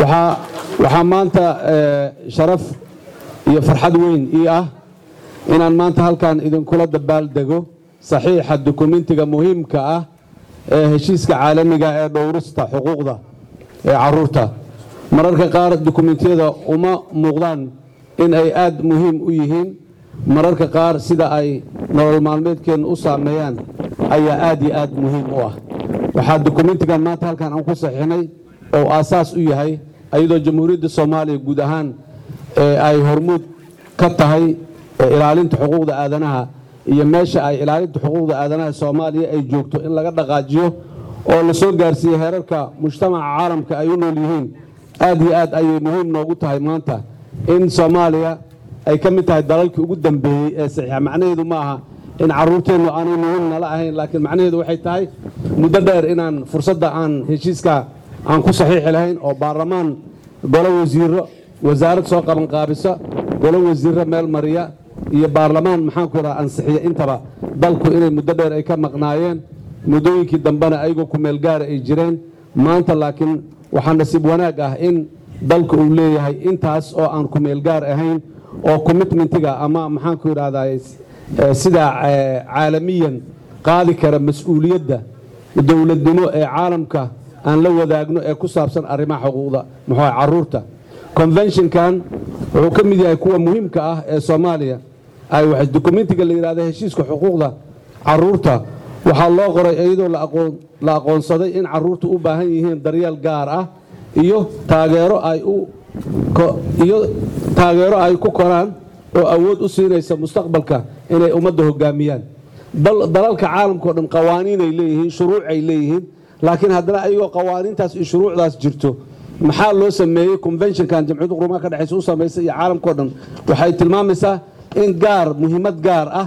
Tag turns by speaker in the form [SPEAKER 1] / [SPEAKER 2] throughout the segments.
[SPEAKER 1] waxaa waxaa maanta sharaf iyo farxad weyn ii ah inaan maanta halkan idinkula dabaaldego saxiixa dukumentiga muhiimka ah ee heshiiska caalamiga ee dhowrista xuquuqda ee caruurta mararka qaar dukumentiyada uma muuqdaan in ay aad muhiim u yihiin mararka qaar sida ay nolol maalmeedkeenna u saameeyaan ayaa aad iyo aad muhiim u ah waxaa dukumentigan maanta halkan aan ku saxiixnay oo aasaas u yahay iyadoo jamhuuriyadda soomaaliya guud ahaan ay hormuud ka tahay ilaalinta xuquuqda aadanaha iyo meesha ay ilaalinta xuquuqda aadanaha soomaaliya ay joogto in laga dhaqaajiyo oo la soo gaarsiiye heerarka mujtamaca caalamka ay u nool yihiin aad iyo aad ayay muhiim noogu tahay maanta in soomaaliya ay ka mid tahay dalalkii ugu dambeeyey ee saxiixa macnaheedu ma aha in caruurteennu aanay muhiim nala ahayn laakiin macnaheedu waxay tahay muddo dheer inaan fursadda aan heshiiska aan ku saxiixi lahayn oo baarlamaan golo wasiiro wasaarad soo qabanqaabisa golo wasiirro meel mariya iyo baarlamaan maxaanku idhaha ansixiya intaba dalku inay muddo dheer ay ka maqnaayeen muddooyinkii dambena ayagoo ku meel gaara ay jireen maanta laakiin waxaa nasiib wanaag ah in dalku uu leeyahay intaas oo aan ku meel gaar ahayn oo commitmentiga ama maxaanku idhahdaa sida caalamiyan qaadi kara mas-uuliyadda dowladnimo ee caalamka aan la wadaagno ee ku saabsan arrimaha xuquuqda muxuu caruurta conventionkan wuxuu ka mid yahay kuwa muhiimka ah ee soomaaliya ay dokumentiga la yidhahda heshiiska xuquuqda caruurta waxaa loo qoray iyadoo la aqoonsaday in caruurta u baahan yihiin daryeel gaar ah iyo taageero ay iyo taageero ay ku koraan oo awood u siinaysa mustaqbalka inay ummadda hogaamiyaan dalalka caalamka o dhan qawaaniinay leeyihiin shuruucay leeyihiin laakiin haddana ayagoo qawaaniintaas iyo shuruucdaas jirto maxaa loo sameeyey conventionkan jamciyadda qurumaha ka dhexaysa u samaysa iyo caalamkao dhan waxay tilmaamaysaa in gaar muhiimad gaar ah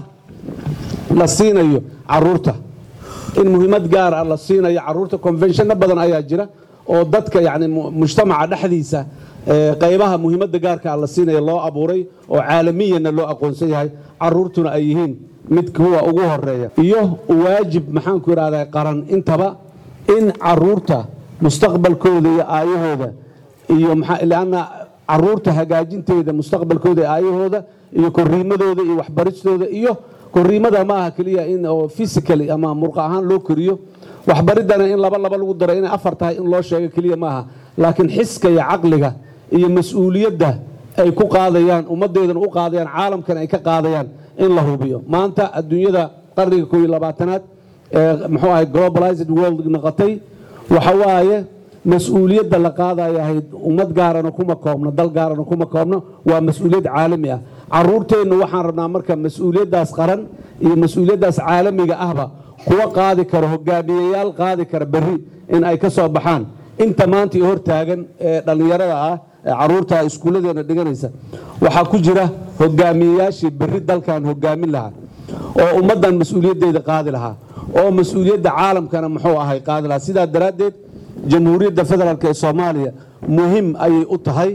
[SPEAKER 1] la siinayo caruurta in muhiimad gaar ah la siinayo caruurta conventionno badan ayaa jira oo dadka yani mujtamaca dhexdiisa qaybaha muhiimadda gaarka ah la siinaya loo abuuray oo caalamiyanna loo aqoonsan yahay caruurtuna ay yihiin mid kuwa ugu horeeya iyo waajib maxaanku idhahdaa qaran intaba in caruurta mustaqbalkooda iyo aayahooda iyo lanna caruurta hagaajinteeda mustaqbalkooda iyo aayahooda iyo koriimadooda iyo waxbaristooda iyo koriimada ma aha keliya in oo physically ama murqa ahaan loo koriyo waxbaridana in laba laba lagu daro inay afar tahay in loo sheego keliya ma aha laakiin xiska iyo caqliga iyo mas-uuliyadda ay ku qaadayaan ummaddeedana u qaadayaan caalamkana ay ka qaadayaan in la hubiyo maanta adduunyada qarniga koob iyo labaatanaad ee muxuu ahay globalized world noqotay waxa waaye mas-uuliyadda la qaadaya ahayd ummad gaarana kuma koobno dal gaarana kuma koobno waa mas-uuliyad caalami ah caruurteennu waxaan rabnaa marka mas-uuliyaddaas qaran iyo mas-uuliyaddaas caalamiga ahba kuwa qaadi karo hogaamiyayaal qaadi kara berri in ay ka soo baxaan inta maanta iyo hortaagan ee dhallinyarada ah ee caruurta iskuulladeena dhiganaysa waxaa ku jira hogaamiyayaashii berri dalkan hogaamin lahaa oo ummaddan mas-uuliyaddeeda qaadi lahaa oo mas-uuliyadda caalamkana muxuu ahay qaadi lahaa sidaa daraaddeed jamhuuriyadda federaalk ee soomaaliya muhiim ayay u tahay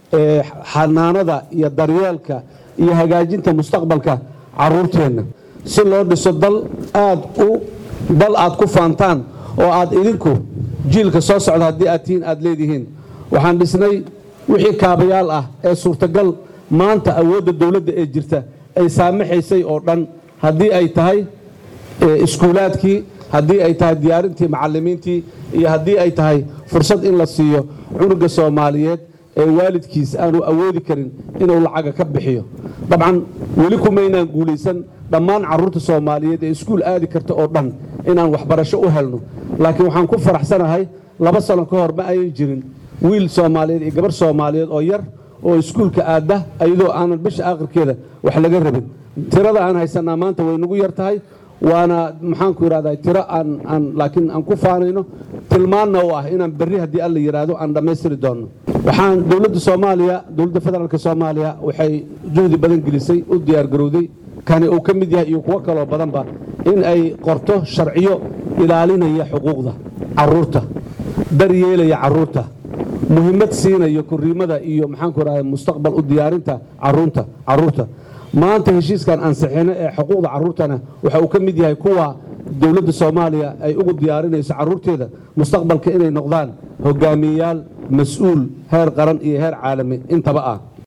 [SPEAKER 1] xanaanada iyo daryeelka iyo hagaajinta mustaqbalka caruurteenna si loo dhiso dal aad u dal aad ku faantaan oo aad idinku jiilka soo socda haddii aad tihiin aad leedihiin waxaan dhisnay wixii kaabayaal ah ee suurtagal maanta awoodda dowladda ee jirta ay saamaxaysay oo dhan haddii ay tahay iskuulaadkii haddii ay tahay diyaarintii macallimiintii iyo haddii ay tahay fursad in la siiyo cunuga soomaaliyeed ee waalidkiis aanu awoodi karin inuu lacaga ka bixiyo dabcan weli kumaynaan guulaysan dhammaan caruurta soomaaliyeed ee iskuul aadi karta oo dhan inaan waxbarasho u helno laakiin waxaan ku faraxsanahay laba sano ka hor ma ayan jirin wiil soomaaliyeed iyo gabar soomaaliyeed oo yar oo iskuulka aadda iyadoo aanan bisha aakhirkeeda wax laga rabin tirada aan haysanaa maanta way nagu yar tahay waana maxaanku idhahdaa tiro aan aan laakiin aan ku faanayno tilmaanna u ah inaan berri haddii alla yidhaahdo aan dhammaystiri doonno waxaan dowladda soomaaliya dowladda federaalk soomaaliya waxay juhdi badan gelisay u diyaargarowday kani uu ka mid yahay iyo kuwo kaloo badanba in ay qorto sharciyo ilaalinaya xuquuqda caruurta daryeelaya caruurta muhiimad siinayo koriimada iyo maxaanku idhahda mustaqbal u diyaarinta caruurta caruurta maanta heshiiskan ansixino ee xuquuqda caruurtana waxa uu ka mid yahay kuwa dowladda soomaaliya ay ugu diyaarinayso caruurteeda mustaqbalka inay noqdaan hogaamiyeyaal mas-uul heer qaran iyo heer caalami intaba ah